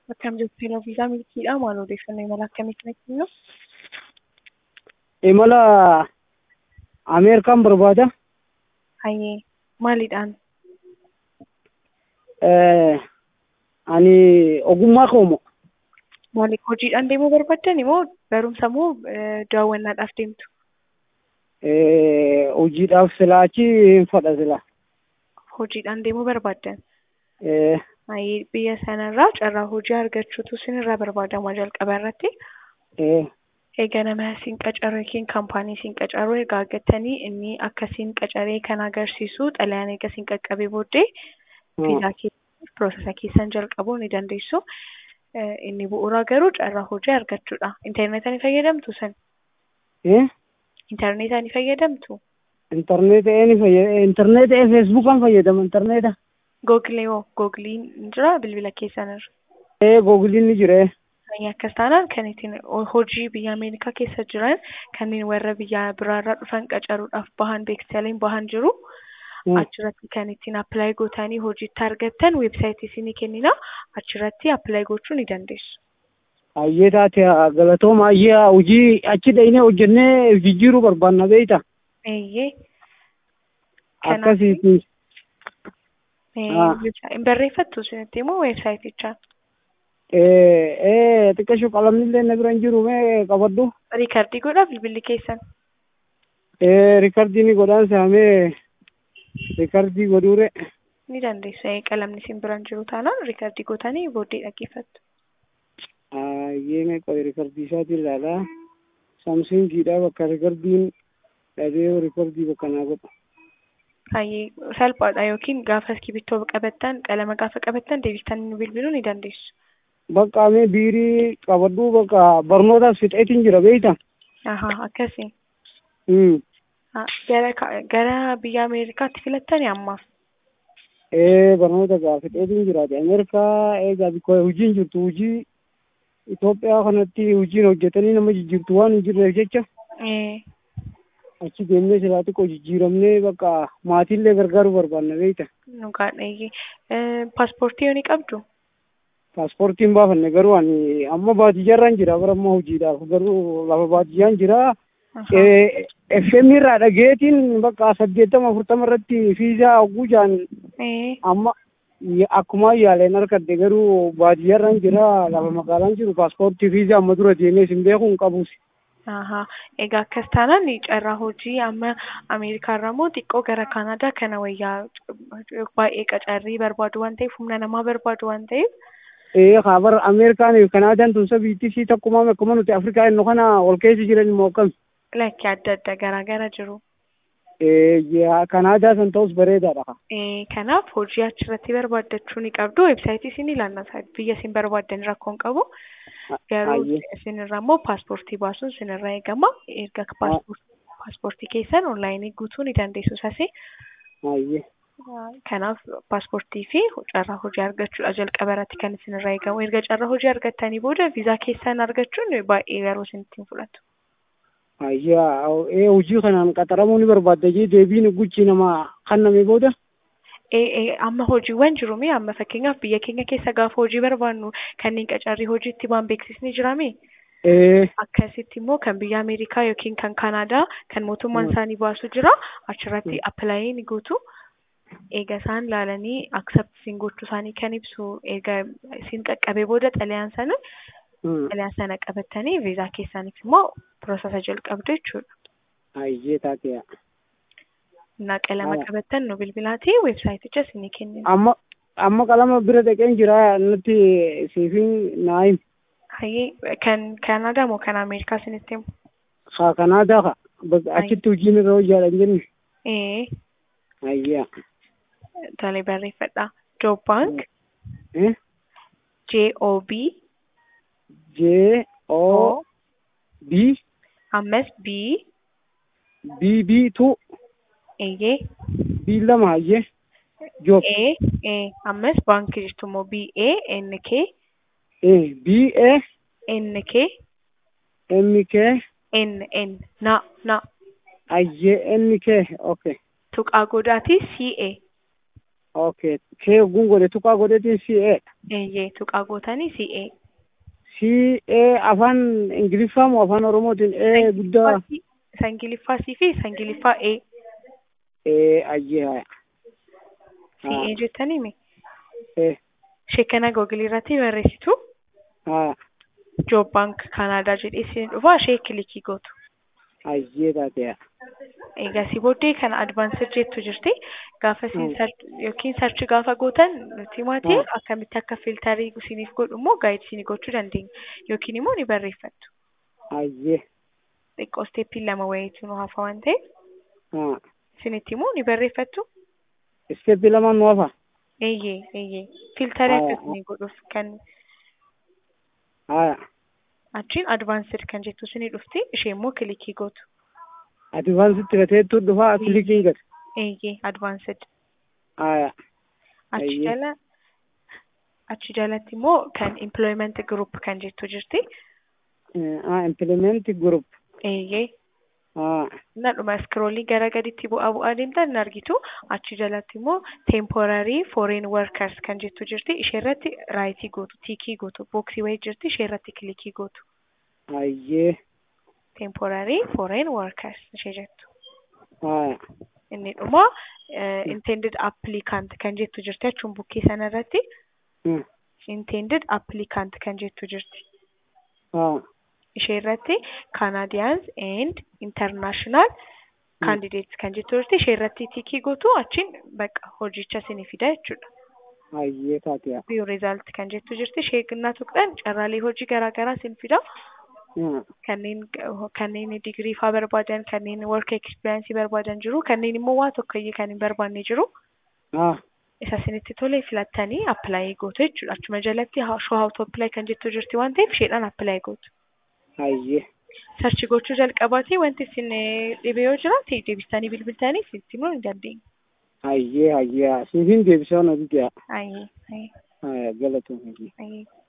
Akkam jirtu yeroo viizaa milkiidhaa maal odeeffannoo imala akkamii kana kennu? Imala Ameerikaan barbaada. Hayyee maaliidhaan? Eh, Ani ogummaa koomo. Maaliif hojiidhaan deemuu barbaaddan moo barumsa moo eh, daawwannaadhaaf deemtu? Eh, Hojiidhaaf silaachi hin fadha sila. Hojiidhaan deemuu barbaaddan? Eh, Hayyee biyya sanarraa carraa hojii argachuutu sinirraa barbaadama jalqaba irratti. eh, Egaa nama siin qacaru yookiin kaampaanii siin qacaru erga argattanii inni akka siin qacaree kan agarsiisu xalayaan eega siin qaqqabee booddee viizaa keessan piroosesa keessan jalqabuu ni dandeessu. Eh, Inni bu'uuraa garuu carraa hojii argachuudha. Intarneetaa ni fayyadamtu san? eh, Intarneetaa ni fayyadamtu? intarneeta ee fayyada, intarneeta ee feesbuukaan fayyadama intarneeta. Googilee moo googiliin ni jira bilbila keessanirra? Eh, googiliin ni jira. eh. Fayyaa akkas taanaan kan ittiin hojii biyya Ameerikaa keessa jiran kanneen warra biyya biraarraa dhufan qacaruudhaaf bahan beeksisaaleen bahan jiru. Hmm. Achirratti kan ittiin appilaayi gootanii hojiitti argattan weebsaayitii isinii kennina. Achirratti appilaayi gochuu ni dandeessu. Hayyee taate haa galatooma hayyee haa hojii achi dhaqnee hojjennee jijjiiruu barbaanna beeyta. Eeyyee. Kanaaf Akkasiiti. eh, Ah. weebsa- hin barreeffattu isinitti immoo weebsaayitichaan. Eh, eh, xiqqashoo qalamni illee na bira hin jiru mee qabadhu. Riikardii godhaa bilbilli keessan. Eh, rikardii ni godhaan saamee rikardii godhuure. Ni dandeessu. Eh, Qalamni isin biraan jiru taanaan riikardii gootanii booddee dhaggeeffattu. Hayyee mee qoy rikardii isaatiin ilaalaa. Samsingiidha bakka rikardiin dhabee rikardii bakka naa godhu. Hayyee salphaadha yookiin gaafa iskibittoo qabattan qalama gaafa qabattan deebistanii nu bilbiluu ni dandeessu. Bakka mee biirii qabadhu bakka barnootaaf fixeetiin jira beeyta. Ahaa akkasii. Hmm. Ah, Gara ka- gara biyya Ameerikaatti filattanii ammaaf. Eh, barnoota gaa fixeetiin jiraate. Ameerikaa eegaa bikko hojiin jirtu hojii Itoophiyaa kanatti hojiin hojjetanii nama jijjiirtu waan hin jirreef jecha Eh, achi deemnee silaa xiqqoo jijjiiramnee bakka maatiillee gargaaruu barbaanna beeyta. nu gaadheeyye. Eh, Paaspoortii yoo ni qabdu? Paaspoortiin baafanne garuu ani amma baadiyyaarraan jira bara amma hojiidhaaf garuu lafa baadiyyaan jira. Ahaa. Eh, FM irraa dhageetiin bakka saddeettama afurtama irratti fiizaa hogguu jaan Eh, amma ya- akkuma yaaleen harkadde garuu baadiyyaarraan jira lafa magaalaan jiru paaspoortii fiizaa amma dura deemee sin beeku hin qabus. ahaa. Egaa akkas taanaan carraa hojii amma Ameerikaarraa moo xiqqoo gara Kaanaadaa kana wayyaa baay'ee qacarrii barbaadu waan ta'eef humna namaa barbaadu waan ta'eef Ee kabar Ameerikaan fi Kanaadaan tun sabiitti si takkumaa akkuma nuti Afrikaa inno kana ol keessa jiran immoo akkam. lakkii adda adda garaa gara jiru. Ee yaa Kanaadaa san ta'us bareedaadha. Eh, Kanaaf hojii achirratti barbaaddachuu ni qabdu. Weebsaayitii isin ilaallata. Biyya isin barbaaddan rakkoo hin qabu. Garuu Hayyee. isinirraa immoo paaspoortii baasuun isinirraa eegama. Erga paaspoortii paaspoortii keessan onlaayinii guutuu ni dandeessu sasi. Hayyee. Kanaaf paaspoortii fi carraa hojii argachuudha jalqaba irratti kan isinirraa eegamu. Erga carraa hojii argattanii booda viizaa keessan argachuun baay'ee yeroo isinitti hin fudhatu. Hayyee ee hojii kanaan qaxaramuu ni barbaadda jee deebiin guchi nama kanname booda. Eh, eh, amma hojiiwwan jiru mee amma fakkeenyaaf biyya keenya keessa gaafa hojii barbaannu kanneen qacarrii hojiitti baan beeksisni jiraame Ee akkasitti immoo kan biyya Ameerikaa yookiin kan Kanaadaa kan mootummaan Mm. isaanii baasu jira achirratti appilaayi ni guutu eega isaan laalanii akseptiin gochuu isaanii kan ibsu eega isin qaqqabee booda xalayaan sana hmm. xalayaan sana qabattanii viizaa keessaniif immoo piroosesa jalqabdu jechuudha. hayyee taate'a. Innaa qalama Haa. qabattan nu bilbilaatii weebsaayiticha isinii kennina. Amma amma qalama bira dhaqeen jira nutti siifin naayim. Hayyee kan Kanaadaa moo kan Ameerikaa isinitti himu? Haa Kanaadaa ka bakka achitti hojiin irra hojjaadhan jenne. Ee, Hayyee. tolee barreeffadha. Job Bank Eh? J O B J O O B ammas B B B tu eeyyee B lama hayyee. Job A A ammas baankii jirtu immoo B A N K eh B A N K M K N N na na hayyee N K okay. tuqaa godaatii C A Okay. Kee ogguun godhe tuqaa godhetiin CA. Eeyyee tuqaa gootanii CA. CA afaan Ingiliffaa moo afaan Oromootiin A guddaa Sangiliffaa C fi Sangiliffaa A. A ayyee haya. CA jettanii mi? Eh. Sheekana googilii irratti barreessitu. Haya. Joob baank Kanaadaa jedhee isin dhufa ishee kilikii gootu. Ayyee taate'a. Eegasii booddee kan advaansir jettu jirti. Gaafa isin yookiin sarchi gaafa gootan nuti maatii akkamitti akka filtarii isiniif godhu immoo gaayid isinii gochuu dandeenya. Yookiin immoo ni barreeffattu. Ayyee. Xiqqoo isteeppiin lama wayiitu nu hafa waan ta'eef Haa. isinitti immoo ni barreeffattu. Isteeppi lamaan nu hafa. Eeyyee eeyyee filtarii Haa, akka haa. isinii godhuuf kan Haya. achiin advaansir kan jettu isinii dhufti ishee immoo kilikii gootu. Advaansitti gateettuu dhufaa kilikiin gate. Eeyyee advaansir. Haya. Achi Eeyyee. jala achi jalatti immoo kan employment group kan jettu jirti. Ah, implement group. Eeyyee. Haa. Nadhuma iskroolii gara gaditti bu'aa bu'aa deemtan hin argitu. Achi jalatti immoo temporary foreign workers kan jettu jirti. Ishee irratti raayitii gootu, tiikii gootu, booksii wayii jirti. Ishee irratti kilikii gootu. Ayyee. Temporary foreign workers ishee jettu. Haya. Inni dhuma eh, intended applicant kan jettu jirti. Achuun bukkee sana irratti Hmm. intended applicant kan jettu jirti. Haa. ishee irratti Canadians and international candidates kan jettu jirti. Ishee irratti tiikii gootu achiin bakka hojicha isinii fida jechuudha. Ayyee taate'a. View result kan jettu jirti. Ishee ginnaa tuqxan carraalee hojii garaa garaa isin fida. Haa. Kanneen kanneen digirii faa barbaadan, kanneen work experience barbaadan jiru, kanneen immoo waa tokkoyyee kan hin barbaanne jiru. Haa. Isa isinitti tole filattanii apply gootu jechuudha. Achuma jalatti show how to apply kan jettu jirti waan ta'eef isheedhaan apply gootu. Ayyee. sarchi gochuu jalqabaatee wanti isin eh, dhibe yoo jiraate deebistanii bilbiltanii itti himuu ni dandeenya. Ayyee ayyee. Siifin deebisaa na didee. Ayyee, ayyee, Haya galatoomii. ayyee.